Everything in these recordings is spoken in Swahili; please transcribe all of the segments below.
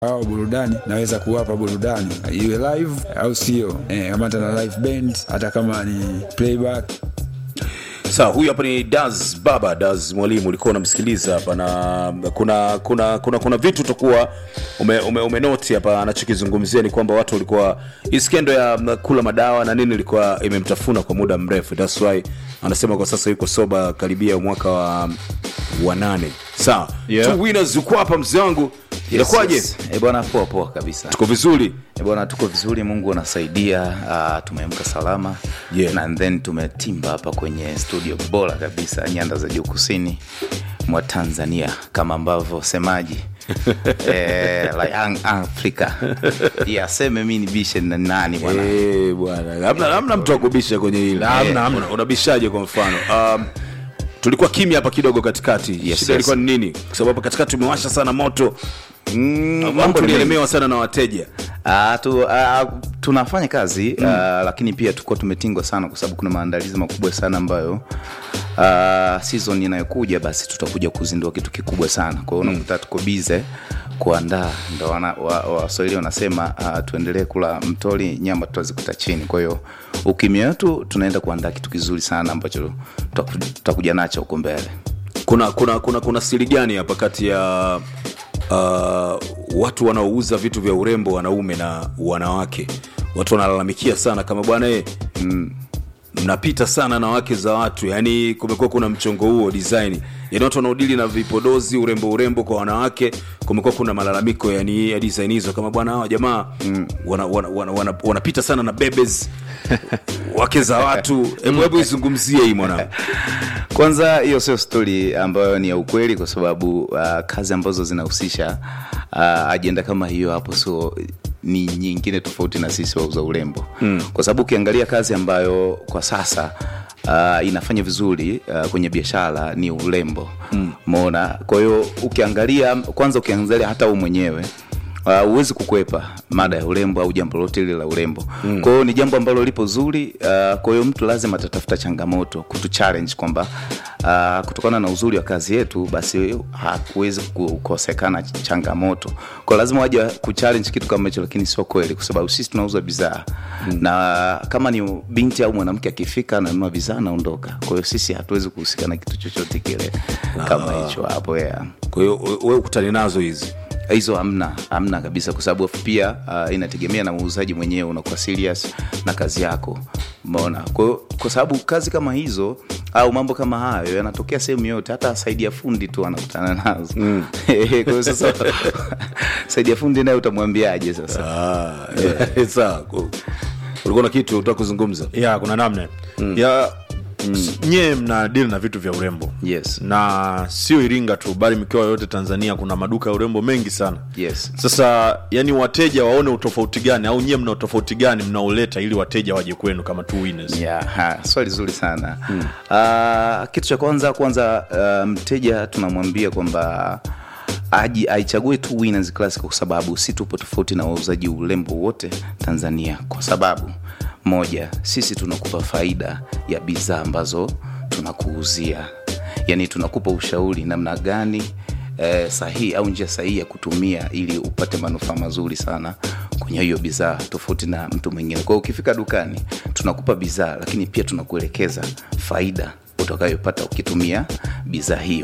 au burudani naweza kuwapa burudani iwe live au sio eh, kama hata na live band hata kama ni playback sawa huyu hapa ni das baba das mwalimu ulikuwa unamsikiliza hapa na kuna kuna kuna kuna vitu utakuwa ume, ume, umenoti hapa anachokizungumzia ni kwamba watu walikuwa hii skendo ya mm, kula madawa na nini ilikuwa imemtafuna kwa muda mrefu thats why anasema kwa sasa yuko soba karibia mwaka wa wa nane sawa Yeah. two winners uko hapa mzee wangu inakuwaje Yes, yes. Eh, bwana poa poa kabisa tuko vizuri Eh, bwana tuko vizuri mungu anasaidia uh, tumeamka salama Yeah. na then tumetimba hapa kwenye studio bora kabisa nyanda za juu kusini mwa tanzania kama ambavyo semaji eh, la young africa yeah, aseme mi ni bishe na nani bwana Eh, bwana hamna hamna mtu akubisha kwenye hili Hamna, Eh, hamna. una- unabishaje kwa mfano um, tulikuwa kimya hapa kidogo katikati Yes, shida yes. ilikuwa ni nini kwa sababu hapa katikati tumewasha sana moto Mm, mambo mambo ni tulielemewa sana na wateja Ah, tu, ah, tunafanya kazi mm. lakini pia tukuwa tumetingwa sana kwa sababu kuna maandalizi makubwa sana ambayo uh, season inayokuja basi tutakuja kuzindua kitu kikubwa sana kwa hiyo unakuta tuko bize kuandaa ndo wana- wa- waswahili wanasema uh, tuendelee kula mtoli nyama tutazikuta chini kwa hiyo ukimya wetu tunaenda kuandaa kitu kizuri sana ambacho tutaku- tutakuja nacho huko mbele kuna kuna kuna kuna siri gani hapa kati ya uh, watu wanaouza vitu vya urembo wanaume na wanawake watu wanalalamikia sana kama bwana e, mnapita sana na wake za watu yani kumekuwa kuna mchongo huo design yani watu wanaodili na vipodozi urembo urembo kwa wanawake kumekuwa kuna malalamiko yani ya design hizo kama bwana hawa jamaa mm. wanapita wana, wana, wana, wanapita sana na bebes wake za watu hebu hebu izungumzie hii mwanangu kwanza hiyo sio stori ambayo ni ya ukweli kwa sababu uh, kazi ambazo zinahusisha uh, ajenda kama hiyo hapo so ni nyingine tofauti na sisi wauza urembo mm. kwa sababu ukiangalia kazi ambayo kwa sasa uh, inafanya vizuri uh, kwenye biashara ni urembo mona kwa hiyo ukiangalia kwanza ukiangalia hata u mwenyewe huwezi uh, kukwepa mada ya urembo au jambo lote lile la urembo mm. kwa hiyo ni jambo ambalo lipo zuri uh, kwa hiyo mtu lazima atatafuta changamoto kutu challenge kwamba uh, kutokana na uzuri wa kazi yetu basi hakuwezi kukosekana changamoto kwa lazima waje kuchallenge kitu kama hicho lakini sio kweli kwa sababu sisi tunauza bidhaa mm. na kama ni binti au mwanamke akifika ananunua bidhaa anaondoka kwa hiyo sisi hatuwezi kuhusika na kitu chochote kile kama hicho hapo yeah kwa hiyo we ukutani nazo hizi hizo hamna hamna kabisa kwa sababu pia uh, inategemea na muuzaji mwenyewe unakuwa serious na kazi yako umeona kwa, hiyo- kwa sababu kazi kama hizo au mambo kama hayo yanatokea sehemu yote hata saidi ya fundi tu anakutana nazo mm. kwa hiyo sasa saidi ya fundi naye utamwambiaje sasa Ah, sawa Ku- ulikuwa na kitu utaka kuzungumza ya kuna namna mm. ya mm. nyie mna dili na vitu vya urembo yes na sio iringa tu bali mikoa yote tanzania kuna maduka ya urembo mengi sana yes sasa yani wateja waone utofauti gani au nyie mna utofauti gani mnaoleta ili wateja waje kwenu kama two winners Yeah, ha, swali zuri sana hmm. uh, kitu cha kwanza kwanza uh, mteja tunamwambia kwamba aji aichague tu winners classic kwa sababu si tupo tofauti na wauzaji urembo wote tanzania kwa sababu moja sisi tunakupa faida ya bidhaa ambazo tunakuuzia yaani tunakupa ushauri namna gani eh, sahihi au njia sahihi ya kutumia ili upate manufaa mazuri sana kwenye hiyo bidhaa tofauti na mtu mwingine kwao ukifika dukani tunakupa bidhaa lakini pia tunakuelekeza faida utakayopata ukitumia bidhaa hiyo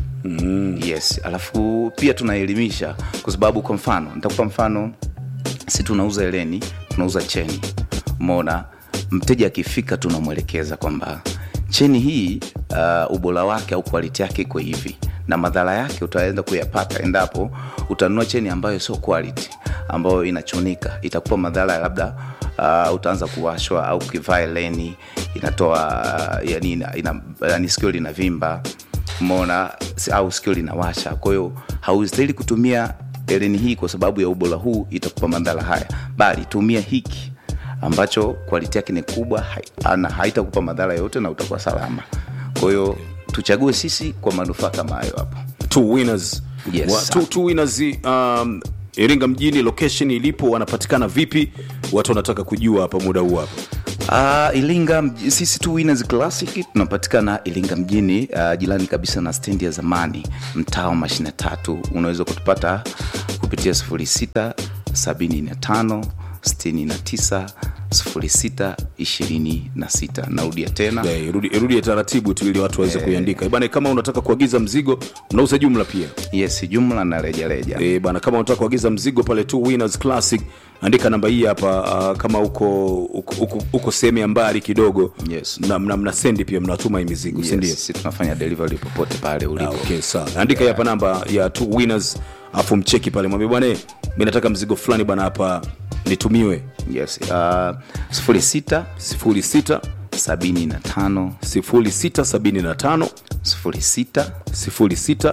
mm. yes alafu pia tunaelimisha kwa sababu kwa mfano nitakupa mfano si tunauza eleni tunauza cheni mona mteja akifika tunamwelekeza kwamba cheni hii uh, ubora wake au quality yake iko hivi na madhara yake utaenda kuyapata endapo utanunua cheni ambayo sio quality ambayo inachunika itakupa madhara ya labda uh, utaanza kuwashwa au ukivaa eleni inatoa uh, yani, ina, ina, yani sikio linavimba mona au sikio linawasha kwa hiyo haustahili kutumia eleni hii kwa sababu ya ubora huu itakupa madhara haya bali tumia hiki ambacho kwaliti yake ni kubwa hai- na haitakupa madhara yoyote na utakuwa salama kwa hiyo tuchague sisi kwa manufaa kama hayo hapo two winners Yes, Wa, two, two winners um, iringa mjini location ilipo wanapatikana vipi watu wanataka kujua hapa muda huu hapa Uh, Ilinga mj- sisi tu Winners Classic tunapatikana Ilinga mjini uh, jirani kabisa na stendi ya zamani mtaa wa mashine tatu. Unaweza kutupata kupitia kupitia 06 75 69 06 26 narudia tena Eh, irudi- irudie taratibu tu ili watu waweze kuiandika bana kama unataka kuagiza mzigo mnauza jumla pia yes jumla na rejareja e, bana kama unataka kuagiza mzigo pale tu winners classic andika namba hii hapa uh, kama uko uko, uko, uko sehemu ya mbali kidogo Yes. na mna, mna sendi pia mnatuma hii mizigo yes, sindio sisi tunafanya delivery popote pale Ah, ulipo okay, sawa andika hii hapa namba ya two winners afu mcheki pale mwambie bwana eh, mi nataka mzigo fulani bana hapa nitumiwe yes uh, 06 06 75 0675 06 06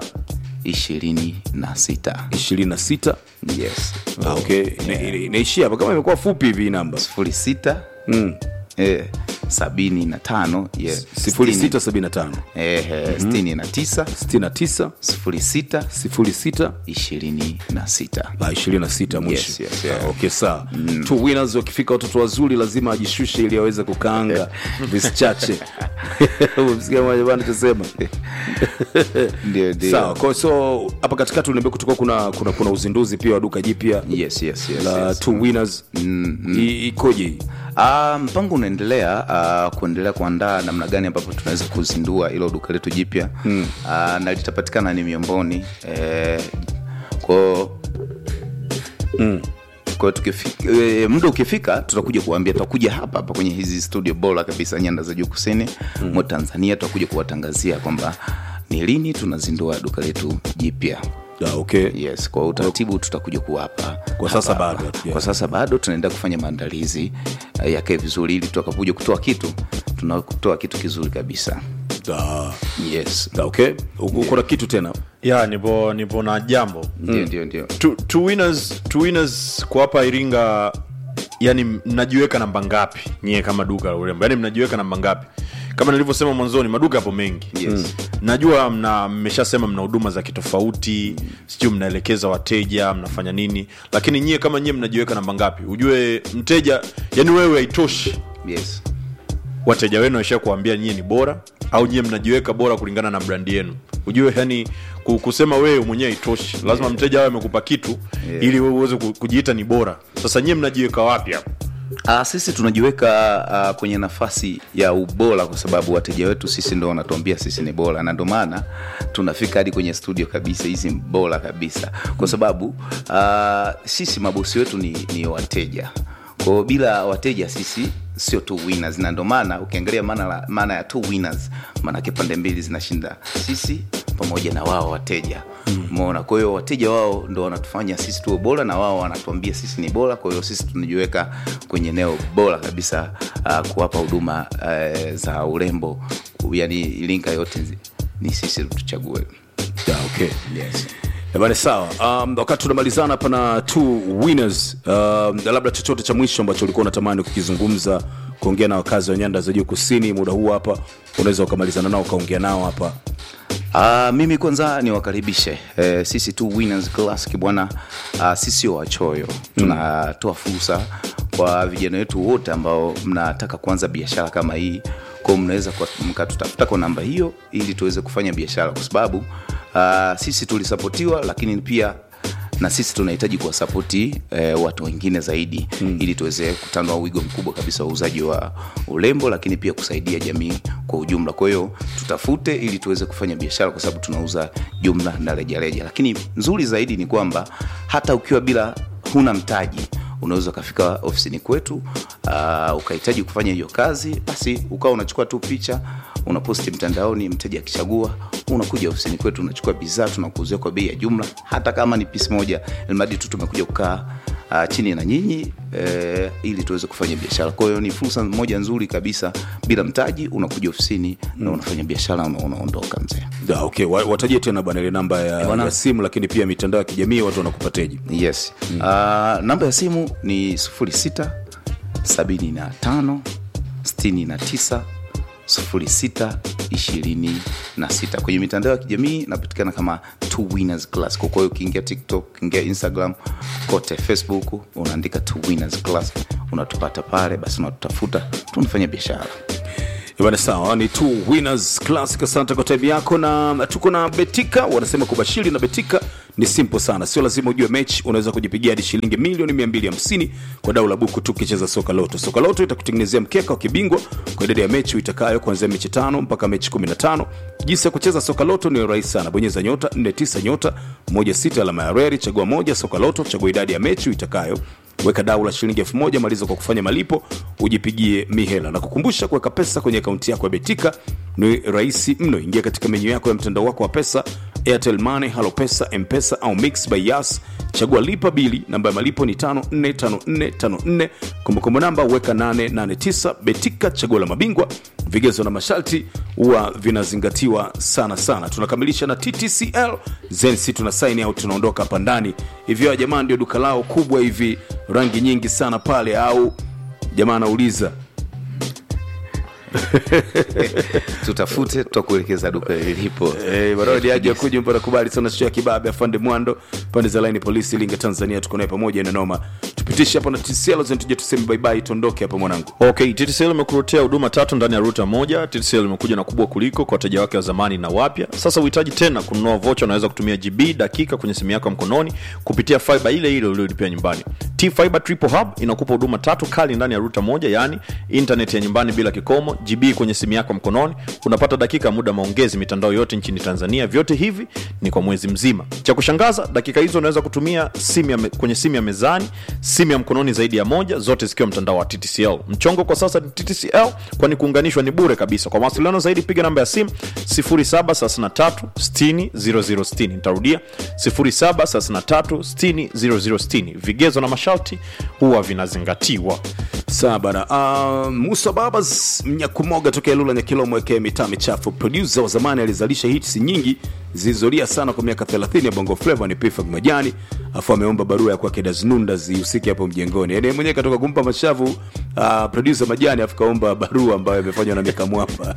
26 26 yes Ah, okay Ina- ina- inaishia hapa kama imekuwa fupi hivi hii namba 06 mm. eh, 75 yeah, 0675 eh, eh, 69 69 06 06 26 Ah, 26 mwisho Yes, yes, yeah. Ah, okay sawa two winners wakifika watoto wazuri lazima ajishushe ili aweze kukaanga visichache msikia mmoja bana tusema ndio ndio sawa kwa so hapa katikati uliambia kutoka kuna, kuna kuna uzinduzi pia wa duka jipya yes yes yes, la yes. two winners I- ikoje hii Ah, mpango unaendelea uh, kuendelea kuandaa namna gani ambapo tunaweza kuzindua ilo duka letu jipya mm. uh, na litapatikana ni miongoni eh, kwao mm. kwa hiyo tukifika e, muda ukifika tutakuja kuambia tutakuja hapa hapa kwenye hizi studio bora kabisa nyanda za juu kusini mm. mwa tanzania tutakuja kuwatangazia kwamba ni lini tunazindua duka letu jipya Ah, okay yes kwa utaratibu tutakuja kuwapa Kwa sasa hapa bado, hapa. yeah. kwa sasa bado tunaenda kufanya maandalizi uh, yake vizuri ili tutakapokuja kutoa kitu tunatoa kitu kizuri kabisa Ah, yes ah, okay Uko- uko na kitu tena ya nipo nipo na jambo ndio ndio ndio two, two winners, two winners kwa hapa iringa yani mnajiweka namba ngapi nyie kama duka la urembo yani mnajiweka namba ngapi kama nilivyosema mwanzoni maduka yapo mengi Yes. najua mna mmeshasema mna huduma za kitofauti sijui mnaelekeza wateja mnafanya nini lakini nyie kama nyie mnajiweka namba ngapi ujue mteja yani wewe haitoshi yes wateja wenu waisha kuambia nyie ni bora au nyie mnajiweka bora kulingana na brandi yenu ujue yani ku- kusema wewe mwenyewe itoshi lazima mteja awe amekupa kitu Yeah. ili wewe uweze ku- kujiita ni bora sasa nyie mnajiweka wapi hapo Uh, sisi tunajiweka uh, kwenye nafasi ya ubora kwa sababu wateja wetu sisi ndo wanatuambia sisi ni bora na ndo maana tunafika hadi kwenye studio kabisa hizi ni bora kabisa kwa sababu uh, sisi mabosi wetu ni, ni wateja kwao bila wateja sisi sio two winners na ndo maana ukiangalia maana, la- maana ya two winners maanake pande mbili zinashinda sisi pamoja na wao wateja umeona kwa hiyo wateja wao ndo wanatufanya sisi tuwe bora na wao wanatuambia sisi ni bora kwa hiyo sisi tunajiweka kwenye eneo bora kabisa uh, kuwapa huduma uh, za urembo yani linka yote zi- ni sisi tuchague yeah, okay yes. Eh, bana sawa um, wakati tunamalizana hapa na two winners um, labda chochote cha mwisho ambacho ulikuwa unatamani kukizungumza kuongea na wakazi wa nyanda za juu kusini muda huu hapa unaweza ukamalizana nao ukaongea nao hapa Uh, mimi kwanza niwakaribishe eh, sisi tu winners classic bwana uh, sisi sio wachoyo tunatoa fursa kwa vijana wetu wote ambao mnataka kuanza biashara kama hii kwao mnaweza kwa- mkatutafuta kwa namba hiyo ili tuweze kufanya biashara kwa sababu uh, sisi tulisapotiwa lakini pia na sisi tunahitaji kuwasapoti eh, watu wengine zaidi mm. ili tuweze kutanua wigo mkubwa kabisa wa uuzaji wa urembo lakini pia kusaidia jamii kwa ujumla kwa hiyo tutafute ili tuweze kufanya biashara kwa sababu tunauza jumla na rejareja lakini nzuri zaidi ni kwamba hata ukiwa bila huna mtaji unaweza ukafika ofisini kwetu uh, ukahitaji kufanya hiyo kazi basi ukawa unachukua tu picha unaposti mtandaoni mteja akichagua unakuja ofisini kwetu unachukua bidhaa tunakuuzia kwa bei ya jumla hata kama ni pisi moja ilmadi tu tumekuja kukaa uh, chini na nyinyi eh, ili tuweze kufanya biashara kwa hiyo ni fursa moja nzuri kabisa bila mtaji unakuja ofisini na unafanya biashara una- unaondoka mzee Da, okay. Wa- watajie tena bana ile namba ya, bwana. ya simu lakini pia mitandao ya kijamii watu wanakupateji yes mm. uh, namba ya simu ni 06 75 69 06 26 kwenye mitandao ya kijamii napatikana kama two winners class kwa hiyo ukiingia tiktok ukiingia instagram kote facebook unaandika two winners class unatupata pale basi unatutafuta tunafanya biashara bana sawa ni two winners classic asante kwa time yako na tuko na betika wanasema kubashiri na betika ni simple sana sio lazima ujue mechi unaweza kujipigia hadi shilingi milioni 250 kwa dau la buku tu ukicheza soka loto soka loto itakutengenezea mkeka wa kibingwa kwa idadi ya mechi uitakayo kuanzia mechi tano mpaka mechi 15 jinsi ya kucheza soka loto ni rahisi sana bonyeza nyota 49 nyota 16 alama ya reri chagua moja soka loto chagua idadi ya mechi uitakayo weka dau la shilingi elfu moja maliza kwa kufanya malipo ujipigie mihela na kukumbusha kuweka pesa kwenye akaunti yako ya betika ni rahisi mno ingia katika menyu yako ya mtandao wako wa pesa airtel money halo pesa mpesa au mix by yas chagua lipa bili namba ya malipo ni 545454 kumbukumbu namba weka 889 betika chaguo la mabingwa vigezo na masharti huwa vinazingatiwa sana sana tunakamilisha na ttcl zensi tuna sign out tunaondoka hapa ndani hivyo jamaa ndio duka lao kubwa hivi rangi nyingi sana pale au jamaa anauliza tutafute tutakuelekeza duka lilipo Eh, barodi aje akuja mpaka kubali sana sio ya kibabe afande mwando pande za line polisi linga tanzania tuko naye pamoja na noma tupitishe hapa na tcl tuje tuseme bye bye tuondoke hapa mwanangu okay ttcl imekuletea huduma tatu ndani ya ruta moja ttcl imekuja na kubwa kuliko kwa wateja wake wa zamani na wapya sasa uhitaji tena kununua vocha unaweza kutumia gb dakika kwenye simu yako ya mkononi kupitia fiba ile ile uliolipia nyumbani t fiber triple hub inakupa huduma tatu kali ndani ya ruta moja yaani internet ya nyumbani bila kikomo gb kwenye simu yako mkononi unapata dakika ya muda maongezi mitandao yote nchini tanzania vyote hivi ni kwa mwezi mzima cha kushangaza dakika hizo unaweza kutumia simu ya me, kwenye simu ya mezani simu ya mkononi zaidi ya moja zote zikiwa mtandao wa ttcl mchongo kwa sasa ni ttcl kwani kuunganishwa ni bure kabisa kwa mawasiliano zaidi piga namba ya simu 733 nitarudia 733 vigezo na masharti huwa vinazingatiwa sawa bana uh, musa babas mnyakumoga tokea lula nyakilomo ekee mitaa michafu produsa wa zamani alizalisha hits nyingi zilizolia sana kwa miaka 30 ya bongo flavo ni pifak majani afu ameomba barua ya kwake daznunda zihusike hapo mjengoni yani mwenyewe katoka kumpa mashavu uh, produsa majani afu kaomba barua ambayo imefanywa na miaka mwapa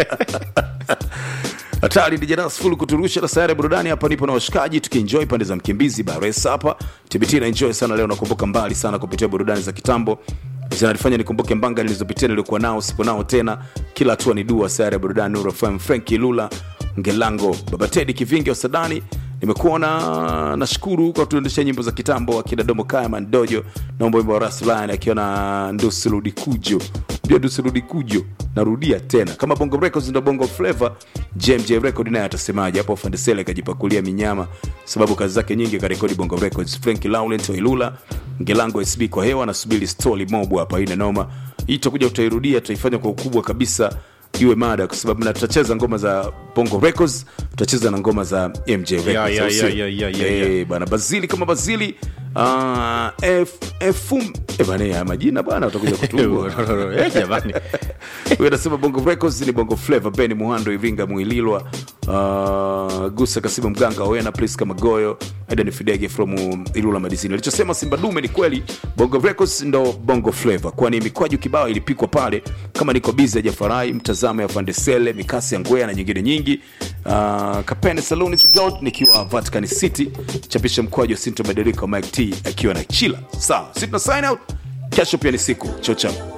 hatari dijanas full kuturusha na sayari ya burudani hapa nipo na washikaji tukienjoy pande za mkimbizi baresa hapa tbt na enjoy sana leo nakumbuka mbali sana kupitia burudani za kitambo zinanifanya nikumbuke mbanga nilizopitia nilikuwa nao sipo nao tena kila hatua ni dua sayari ya burudani Nuru FM Franki Lula Ngelango Baba Tedi Kivingi wa Sadani nimekuona nashukuru kwa kutuendesha nyimbo za kitambo akina Domo Kaya Mandojo naomba wimbo wa Raslan akiwa na Ndusi Rudi Kujo ndio Ndusi Rudi Kujo narudia tena kama Bongo Records ndo Bongo Flavor JMJ Record naye atasemaje hapo Fandesele kajipakulia minyama sababu kazi zake nyingi karekodi Bongo Records Frank Laurent wa Ilula Ngelango SB kwa hewa nasubiri story mob hapa ina noma hii tutakuja tutairudia tutaifanya kwa ukubwa kabisa iwe mada kwa sababu na tutacheza ngoma za bongo records tutacheza na ngoma za mj records Yeah, yeah, au sio? yeah, yeah, yeah, Eh, yeah. bana bazili kama bazili uh, F, Fum, eh, bana ya majina bana utakuja kutungwa Eh, jamani huyo anasema bongo records ni bongo flavor beni muhando iringa mwililwa uh, gusa kasimu mganga wena priska magoyo aidan fidege from ilula madisini alichosema simba dume ni kweli bongo records ndo bongo flavor kwani mikwaju kibao ilipikwa pale kama niko bizi ya jafarai mtazamo ya fandesele mikasi ya ngwea na nyingine nyingi uh, kapene saluni gold nikiwa vatican city chapisha mkwaju sinto mabadiliko mike t akiwa na chila sawa si tuna sign out kesho pia ni siku chochao